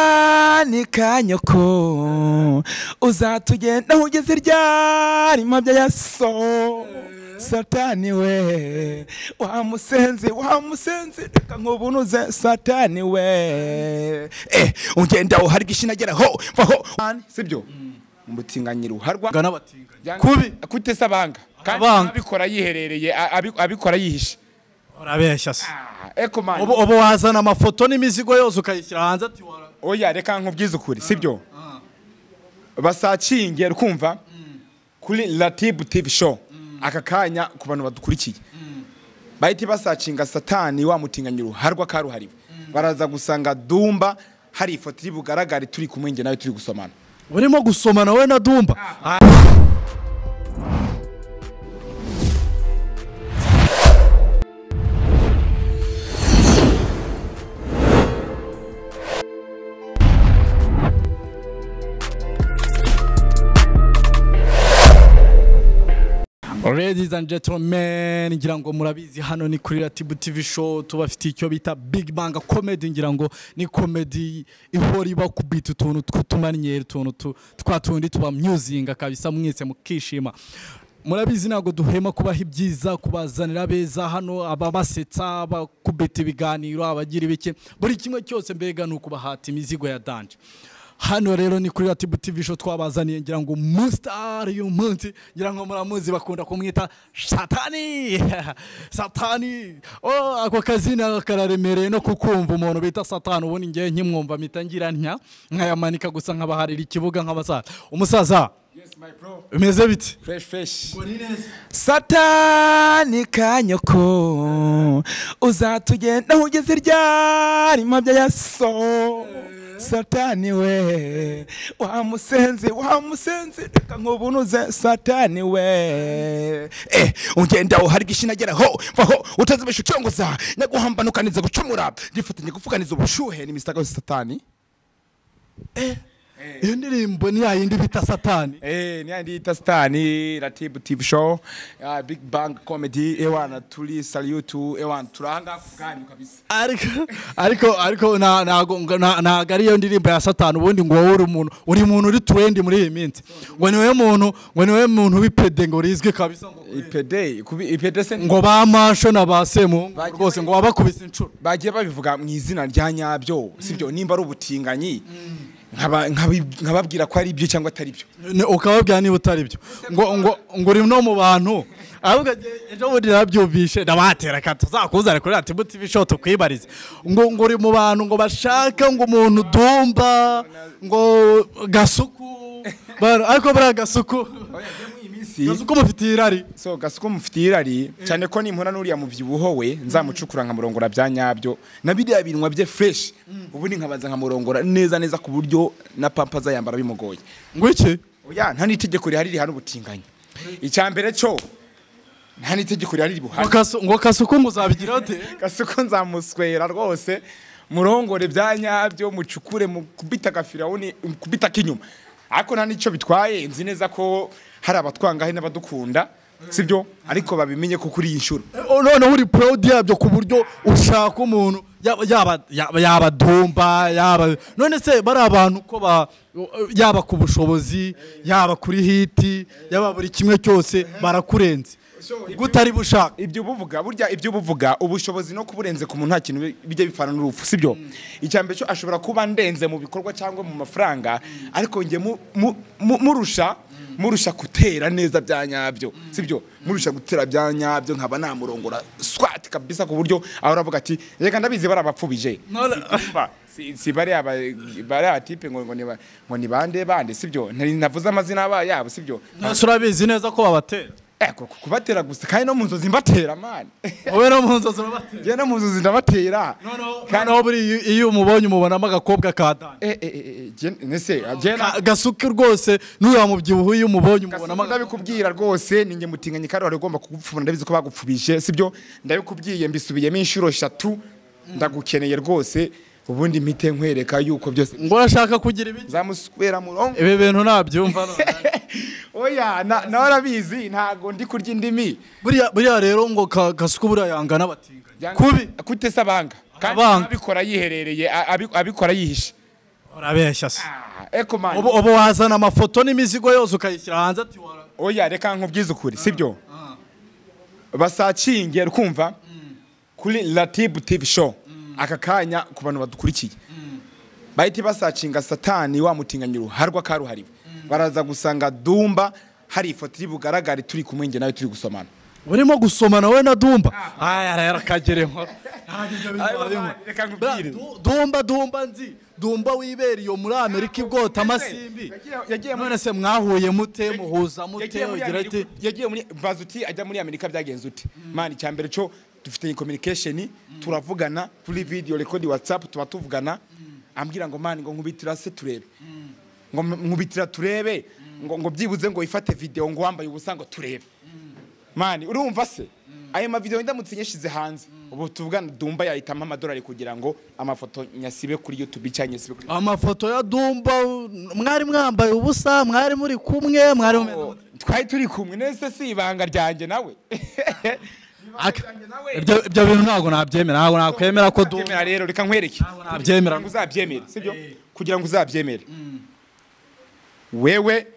ubusitani ka nyoko uzatugenda ugeze irya rimabya ya so satani we wa musenzi wa musenzi reka nkubunuze satani we eh ugenda uharwa ishinageraho vaho sibyo umutinganyira uharwa gana batinga kubi kutesa abanga kandi Abanga. abikora yiherereye a- abi- abikora yihishe urabeshya se eko mani ubu ubu wazana amafoto n'imizigo yose ukayishyira hanze ati wara oya reka nkubwize ukuri sibyo basacinge rukumva kuri latibu tivi show aka kanya ku bantu badukurikiye bahita basacinga satani wamutinganya uruharwa karuhariwe baraza gusanga dumba hari ifoto iri bugaragare turi kumwe njye nawe turi gusomana urimo gusomana wowe na dumba Ladies and gentlemen, ngira ngo murabizi hano ni kuri Latibu TV show tubafitiye icyo bita Big Bang Comedy ngira ngo ni comedy ihora iba kubita utuntu tw'utumanyeri utuntu tu- twa tundi tuba musing kabisa mwese mukishima murabizi ntabwo duhema kubaha ibyiza kubazanira abeza hano ababasetsa abakubita ibiganiro abagira ibiki buri kimwe cyose mbega ni ukubahata imizigo ya danje hano rero ni kuri Latibu TV show twabazaniye ngira ngo mustar uyu munsi ngira ngo muramuzi bakunda kumwita satani satani oh ako kazina kararemereye no kukumva umuntu bita satani ubundi ngewe nkimwumva mpita ngira ntya nkayamanika gusa nkabaharira ikibuga nk'abasaza umusaza bimeze bite fresh fresh satani ka nyoko uzatugenda ugeze irya rimabya ya so satani we wa musenzi wa musenzi reka nkubunuze satani we eh ugenda uharwa ishinageraho vaho utazibesha ucyongoza nyaguhambanukaniza gucumura gifatanya gupfuganiza ubushuhe ni misitaka yose satani iyo ndirimbo ni yayindi bita satani Eh, ni andi ita stani Ratibu TV show uh, Big Bang comedy ewana tuli salutu ewana turanga kuganyu kabisa ariko ariko ariko na- ntago nta- ntago ari iyo ndirimbo ya satani ubundi ngo wowe uri umuntu uri umuntu uri turendi muri iyi minsi ngo niwe muntu ngo niwe muntu w'ipede ngo rizwi kabisa ngo- IPD kubi IPD se ngo ba masho na ba semuhungu rwose ngo wabakubise inshuro bagiye babivuga mu izina rya nyabyo sibyo nimba ari ubutinganyi nkaba- nkabi- nkababwira ko ari ibyo cyangwa atari byo Ne- ukababwira niba utari byo ngo ngo ngo uri no mu bantu ahubwo ejo bundi narabyumvishe ndabatera ka tuzakuzane kuri ati buti bisho tukwibarize ngo ngo uri mu bantu ngo bashaka ngo umuntu dumba ngo gasuku bara- ariko buriya gasuku iminsi uko mufitiye irari so gasuko mufitiye irari cyane ko nimpura n'uriya mubyibuho we nzamucukura nkamurongora bya nyabyo na biriya birunwa bye fresh ubundi nkabanza nkamurongora neza neza ku buryo na pampa azayambara bimugoye ngo iki oya nta n'itegeko rihari rihana ubutinganyi icya mbere cyo nta n'itegeko rihari ribuhana ngo kasuku muzabigira ute gasuko nzamuswera rwose murongore bya nyabyo mucukure mu kubita gafirawuni mu kubita k'inyuma ariko nta n'icyo bitwaye nzi neza ko hari abatwangahe n'abadukunda sibyo ariko babimenye ko kuri iyi nshuro Oh, noneho uri proud yabyo ku buryo ushaka umuntu yaba- yaba- yaba yaba dumba yaba none se bari abantu ko ba yaba ku bushobozi yaba kuri hiti yaba buri kimwe cyose barakurenze gutari bushaka ibyo uba uvuga burya ibyo uba uvuga ubushobozi no kuburenze ku muntu nta kintu bi- bijya bipfana n'urupfu sibyo icya mbere cyo ashobora kuba ndenze mu bikorwa cyangwa mu mafaranga ariko njye mu- mu- mu- murusha murusha gutera neza bya nyabyo sibyo murusha gutera bya nyabyo nkaba namurongora swat kabisa ku buryo ahora avuga ati reka ndabizi bari abapfubije None- Ba- si si bariya ba- bariya tipe ngo ngo ni ba- ngo ni bande bande sibyo Ntari- ntavuze amazina aba yabo sibyo None se urabizi neza ko babatera Eh, ku- ku- kubatera gusa kandi no mu nzozi mbatera mani wowe no mu nzozi urabatera njye no mu nzozi ndabatera Kandi- noneho buri iyo- iyo umubonye umubonamo agakobwa ka dani Eh, eh, eh, eh, jye- nese jye na- Ka- gasuke rwose n'uriya mubyibuho iyo Gasuku umubonye umubonamo agakobwa ndabikubwira rwose ni njye mutinganye kandi wari ugomba kugupfubura ndabizi ko bagupfubije sibyo ndabikubwiye mbisubiyemo inshuro eshatu ndagukeneye rwose ubundi mpite nkwereka yuko byose ngo urashaka kugira ibiki nzamuswera murongo ibi bintu nabyumva none. oya na- nawe arabizi ntago ndi kurya indimi buriya buriya rero ngo ka- gasuku buriya yangana batinga kubi kutesa abanga kandi Abanga. abikora yiherereye a- abi- abikora yihishe urabeshya se eko mani ubu ubu wazana amafoto n'imizigo yose ukayishyira hanze ati wara oya reka nkubwize ukuri sibyo basacinge kumva kuri latibu tivi show aka kanya ku bantu badukurikiye bahita basacinga satani wa mutinganya uruharwa karuhariwe baraza gusanga dumba hari ifoto iri bugaragare turi kumwe njye nawe turi gusomana urimo gusomana wowe na dumba aya rero kagere inkora Reka nkubwire. dumba dumba nzi dumba wibera iyo muri amerika ibwota amasimbi Yagiye- yagiye muri- none se mwahuye mute muhuza mute yagiye muri ugira ati Amerika- yagiye muri baza uti ajya muri amerika byagenze ute mani icya mbere cyo dufitanye communication turavugana kuri video record whatsapp tuba tuvugana ambwira ngo mani ngo nkubitira se turebe ngo m- nkubitira turebe ngo ngo byibuze ngo ifate video ngo wambaye ubusa ngo turebe mani urumva se ayo mavideo ndamutse nyashyize hanze ubu tuvugana dumba yahitamo amadolari kugira ngo amafoto nyasibe kuri youtube cyangwa nyasibe kuri amafoto ya dumba mwari mwambaye ubusa mwari muri kumwe mwari mumeze- twari turi kumwe nese si ibanga ryanjye nawe Aka- ibyo ibyo bintu ntabwo nabyemera ntabwo nakwemera ko dumba Byemera rero reka nkwereke nabyemera kugira ngo uzabyemere sibyo kugira ngo uzabyemere wewe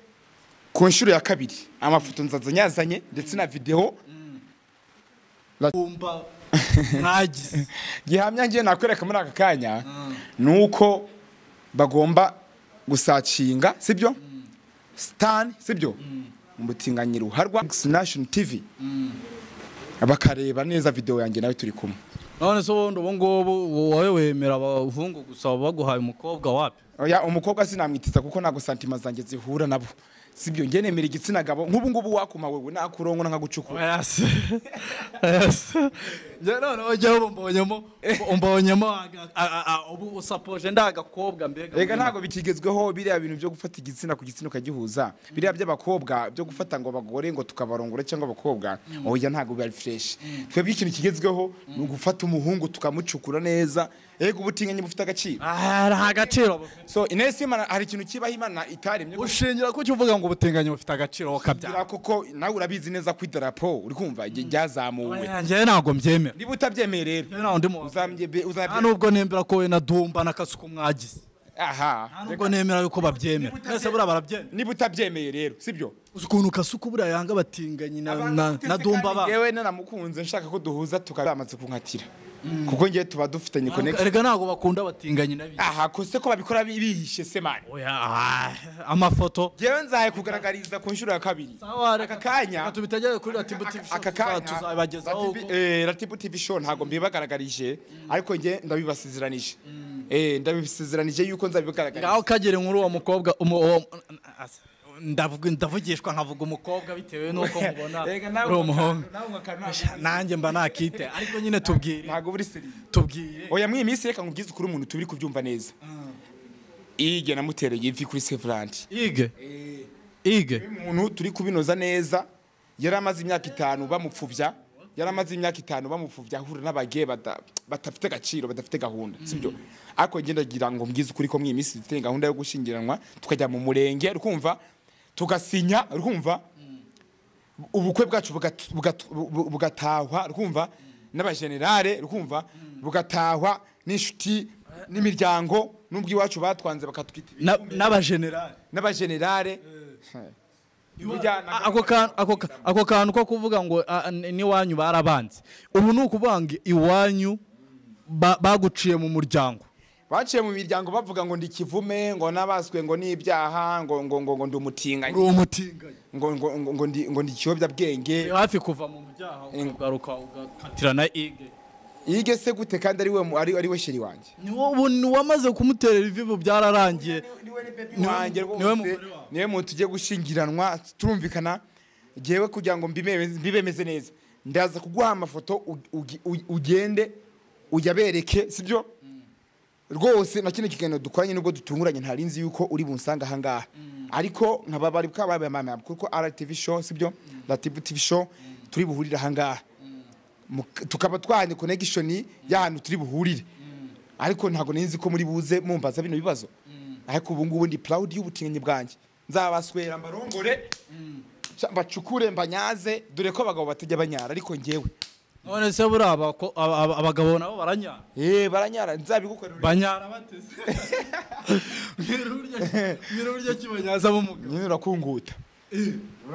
ku nshuro ya kabiri amafoto nzaza nyazanye ndetse na videwo dumba mwagize gihamya ngiye nakwereka muri aka kanya ni uko bagomba gusacinga sibyo sitani sibyo umutinganyiro uharwa national tv bakareba neza videwo yanjye nawe turi kumwe none se ubundi ubu ngubu wowe wemera abahungu gusa baba baguhaye umukobwa wapi Oya, umukobwa sinamwitiza kuko ntabwo santima zanjye zihura nabo sibyo njye nemera igitsina gabo nk'ubu ngubu wakuma wewe nakurongora nkagucukura yasi yasi njye noneho njyewe ubu mbonyemo ubu mbonyemo aga- a- a- a- ubu usapoje ndagakobwa mbega reka ntabwo bikigezweho biriya bintu byo gufata igitsina ku gitsina ukagihuza biriya by'abakobwa byo gufata ngo abagore ngo tukabarongora cyangwa abakobwa oya ntabwo biba fresh twebwe ikintu kigezweho ni ugufata umuhungu tukamucukura neza yego ubutinganyi bufite agaciro Ah, nta gaciro bufite. so inesi y'imana hari ikintu kibaho imana itaremye ushingira kuki uvuga ngo ubutinganyi bufite agaciro kugira ukabyara kuko nawe urabizi neza ku idarapo uri kumva igihe ryazamuwe njyewe ntabwo mbyemera niba utabyemeye rero Njyewe nta wundi muntu. uzamye nta uzamye nubwo nemera ko we na dumba n'akasuku mwagize nta aha nubwo nemera yuko babyemera mwese buriya barabyemera niba utabyemeye rero sibyo uzi ukuntu kasuku buriya yanga batinganyi na- na na dumba ba yewe nanamukunze nshaka ko duhuza tukaba bamaze kunkatira kuko ngewe tuba dufitanye konegiti erega ntabwo bakunda batinganyi nabi aha kose ko babikora bi- bihishe se mani oya ah, amafoto ngewe nzaye kugaragariza ku nshuro ya kabiri aka kanya tubitegereze kuri ratibu aka kanya tuzabibagezaho Latibi- eh, Latibu TV show ntabwo mbibagaragarije ariko ngewe ndabibasezeranije Eh, ndabisezeranije yuko nzabibagaragariza aho kagere nkuru uwo mukobwa umu- uwo- asa- ndavuga- ndavugishwa nkavuga umukobwa bitewe n'uko mubona Erega nawe uri umuhungu nawe ugakana- nanjye mba nakite ariko nyine tubwire ntabwo buri seriye tubwire oya mw'iyi minsi reka nkubwize ukuri umuntu tubiri kubyumva neza ige namutereye ivi kuri severandi ige ige umuntu turi kubinoza neza yari amaze imyaka itanu bamupfubya yari amaze imyaka itanu bamupfubya ahura n'abageye bada- badafite agaciro badafite gahunda sibyo ariko ngenda ngira ngo mbwize ukuri ko mw'iyi minsi dufite gahunda yo gushyingiranwa tukajya mu murenge rukumva tugasinya rukumva ubukwe bwacu bugat- bugat- bu- bugatahwa rukumva n'abajenerale rukumva bugatahwa n'inshuti n'imiryango n'ubwo iwacu batwanze bakatwita ibi- Na- n'abajenerali n'abajenerale Burya- ako kantu ako ka- ako kantu ko kuvuga ngo ah, n- n'iwanyu barabanze ubu ni ukuvuga ngo iwanyu ba- baguciye mu muryango baciye mu miryango bavuga ngo ndi ikivume ngo nabaswe ngo n'ibyaha ngo ngo ngo ngo ndi umutinganyi uri umutinganyi ngo ngo ngo ngo ndi ngo ndi ikiyobyabwenge Uri hafi kuva mu byaha ukagaruka ugakatira na ige yige se gute kandi ari we mu- ari ari we sheri wanjye ni wowe wamaze kumuterera ibivu byararangiye Niwe- wanjye rwose, niwe mugore wawe. niwe muntu tugiye gushyingiranwa turumvikana ngewe kugira ngo mbime- mbibemeze neza ndaza kuguha amafoto u- ugi- u- ugende uyabereke sibyo rwose na kino kiganiro dukoranye nubwo dutunguranye ntari nzi yuko uri bunsanga aha ngaha ariko nkaba bari bwabaye kuko RTV show sibyo Latibu TV show turi buhurire aha ngaha Mu- tukaba twahanye connection y'ahantu turi buhurire ariko ntabwo nari nzi ko muri buze mumbaza bino bibazo ariko ubu ngubu ndi proud y'ubutinganyi bwanjye nzabaswera mbarongore ca- mbacukure mbanyaze dore ko abagabo batajya banyara ariko ngewe none se buriya abako- aba- aba- abagabo nabo baranyara eh baranyara nzabigukorera banyara bateze nyir'uburyo kibonye hazamo umugabo nyine urakunguta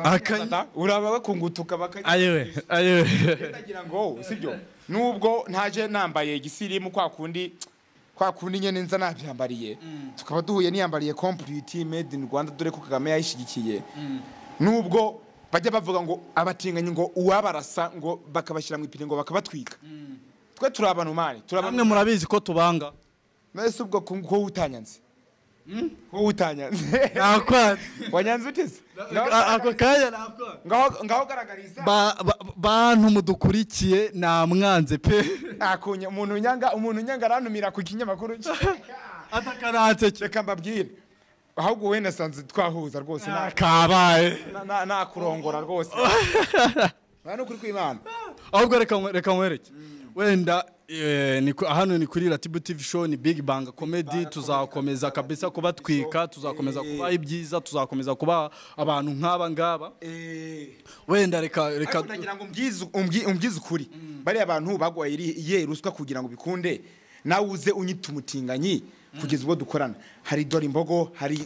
akanya Ata, uraba bakunguta ukaba akanya ayewe ayewe ndagira ngo sibyo nubwo ntaje nambaye igisirimu kwa kundi kwa kundi nyene nza nabyambariye tukaba duhuye niyambariye complete made in Rwanda dore ko Kagame yayishigikiye nubwo bajya bavuga ngo abatinganyi ngo uwabarasa ngo bakabashyira mu ipine ngo bakabatwika twe turi abantu mani turi abantu bamwe murabizi ko tubanga mwese ubwo ku- ko utanyanze ko utanyanze nakwanze wanyanze uteze Ngaho- ako kanya nakwanze ngaho ngaho garagariza Ba- ba- bantu mudukurikiye namwanze pe akunya umuntu nyanga umuntu nyanga arantumira ku kinyamakuru cye atakaranze cyo reka mbabwire ahubwo we nasanze twahuza rwose nta- kabaye na- na- nakurongora rwose nta n'ukuri kw'imana ahubwo reka nkwe- reka nkwereke wenda eh, ni ku- hano ni kuri ratibu tv show ni big bang comedy tuzakomeza kabisa kubatwika tuzakomeza kubaha ibyiza tuzakomeza kubaha abantu nk'aba ngaba wenda reka reka ariko nagira ngo umbwize- umbwi- umbwize ukuri bariya bantu bagwaye iri- iye ruswa kugira ngo bikunde nawe uze unyita umutinganyi kugeza ubwo dukorana hari dore imbogo hari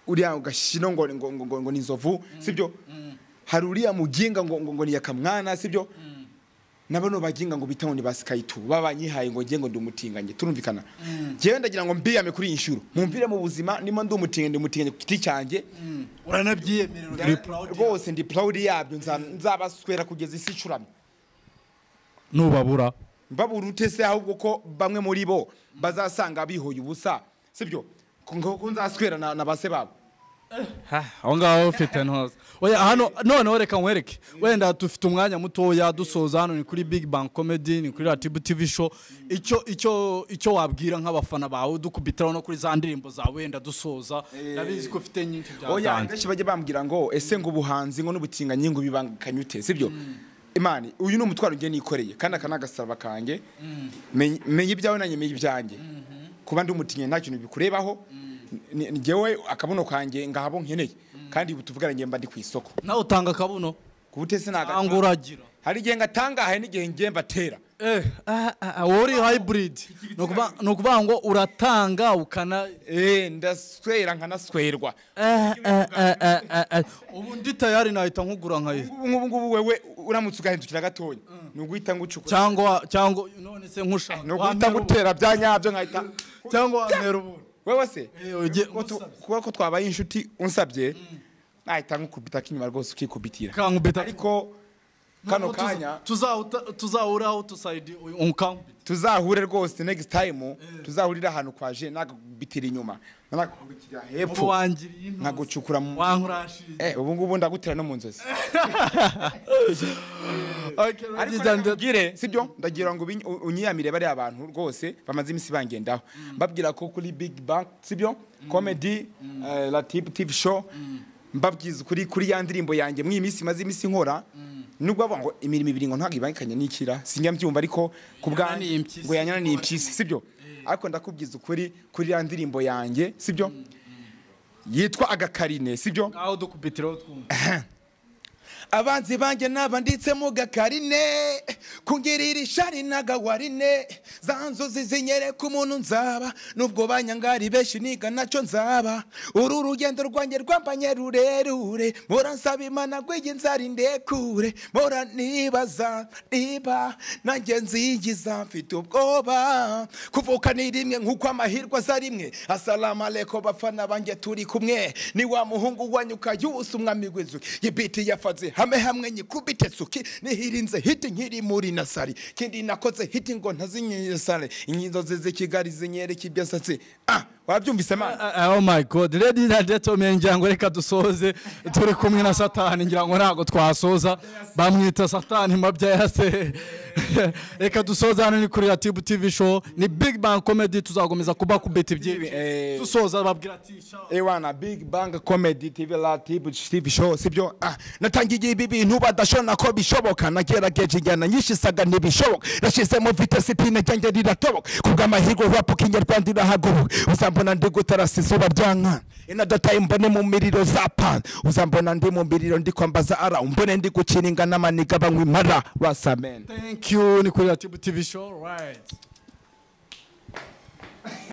uriya gashino ngo ngo ngo ngo, ngo ni inzovu sibyo hari uriya muginga ngo ngo ngo ni yakamwana sibyo nabano baginga ngo bitaho ni ba sikayitu babanyihaye ngo ngiye ngo ndi umutinganyi turumvikana njyewe ndagira ngo mbiyame kuri iyi nshuro mumpire mu buzima ndimo ndi umutinganyi ndi umutinganyi ku giti cyanjye uranabyiyemerera uri proud. rwose ndi proud yabyo nza- nzabaswera kugeza isi icuramye nubabura mbabura utese ahubwo ko bamwe muri bo bazasanga bihoye ubusa sibyo ngo ko nzaswera na, na base babo Ha, aho ngaho ufite ntuza oya hano noneho reka nkwereke wenda dufite umwanya mutoya dusoza hano ni kuri big bang comedy ni kuri ratibu tv show icyo icyo icyo wabwira nk'abafana bawe dukubitiraho no kuri za ndirimbo zawe wenda dusoza ndabizi ko ufite nyinshi oya byatanze akenshi bajya bambwira ngo ese ngo ubuhanzi ngo n'ubutinganyi ngo bibangikanye ute sibyo imana uyu ni umutwaro ngiye nikoreye kandi aka ni agasaraba kanjye Menya- menya ibyawe nanjye menya ibyanjye kuba ndi umutinganyi nta kintu bikurebaho ni- ni njyewe akabuno kanjye ngahabo nkeneye kandi ubu tuvugana ngiye mba ndi ku isoko nawe utanga akabuno ku butese ntabwo cyangwa uragira hari igihe ngatangahaye n'igihe ngiye mbatera eh ah, ah, ah, wowe uri hybrid ni ukuvuga- ni ukuvuga ngo uratanga ukana Eh, ndaswera nkanaswerwa eh, eh, eh, eh, eh, eh. ubu ndi tayari nahita nkugura nkaye Ubu ngubu ngubu wewe uramutse ugahindukira gatoya ni uguhita ngucukura cyangwa cyangwa none se nkushaka ni uguhita Wamera ubu. gutera bya nyabyo nkahita cyangwa wantera ubu wewe se Eh, ujye- ko tu- kuba ko twabaye inshuti unsabye nahita nkukubita akinyuma rwose ukikubitira kankubita ariko kano kanya tuzahuraho tusayidi ukankubita tuzahure rwose next time tuzahurira ahantu kwaje nagubitira inyuma nagukubitira ubu hepfo wangiriye intozi nkagucukura mu wankurashiriye eh ubu ngubu ndagutera no mu nzozi ariko ariko mbwire sibyo ndagira ngo ubiny- u- unyiyamire bariya abantu rwose bamaze iminsi bangendaho mbabwira ko kuri big bang sibyo comedy eh, la tip tv show mbabwiza ukuri kuri ya ndirimbo yanjye mw'iyi minsi maze iminsi nkora nubwo bavuga ngo imirimo ibiri ngo ntabwo ibangikanye n'ikira sinjya mbyumva ariko ku bwanjye Yananiye impyisi. ngo yanyananiye impyisi sibyo ariko ndakubwiza ukuri kuri ya ndirimbo yanjye sibyo yitwa agakarine sibyo aho dukubitiraho twumva abanzi banjye nabanditse mu gakarine kungirira ishari n'agawarine za nzozi zinyereka umuntu nzaba nubwo banyangari benshi niga nacyo nzaba uru rugendo rwanjye rwambanye rurerure muransaba imana rwige inzara indekure mura nibaza niba nanjye nzigiza mfite ubwoba kuvuka ni rimwe nk'uko amahirwe aza rimwe asalama aleko bafana banjye turi kumwe ni wa muhungu wanyu ukayusa umwami w'inzuki yibiti yafaze hamwe hamwe nyikubite suki nihirinze hiti nkiri muri nasari kindi nakoze hiti ngo ntazinyenyesare inzozi z'i kigali zinyereka ibyo nsatsi ah wabyumvise mana oh my god ladies and gentlemen ngira ngo reka dusoze turi kumwe na satani ngira ngo ntabwo twasoza bamwita satani mabya yase reka dusoze hano ni kuri ratibu tv show ni big bang comedy tuzakomeza kubakubita ibyinshi Eh. dusoza babwira ati "Sha- Ewana Big Bang Comedy TV la TV TV show sibyo ah natangiye ibi bintu badashona ko bishoboka nagerageje injyana nyinshi saga ntibishoboka nashizemo vitesi ipine ryanjye riratoboka kubw'amahirwe rap kinyarwanda irahagoboka uzambona ndi gutarasa izuba byanka another time mbone mu miriro za pan uzambona ndi mu miriro ndi kwambaza ara umbone ndi gukina ingana amaniga banywa imara rasamen thank you ni kuri ratibu tv show right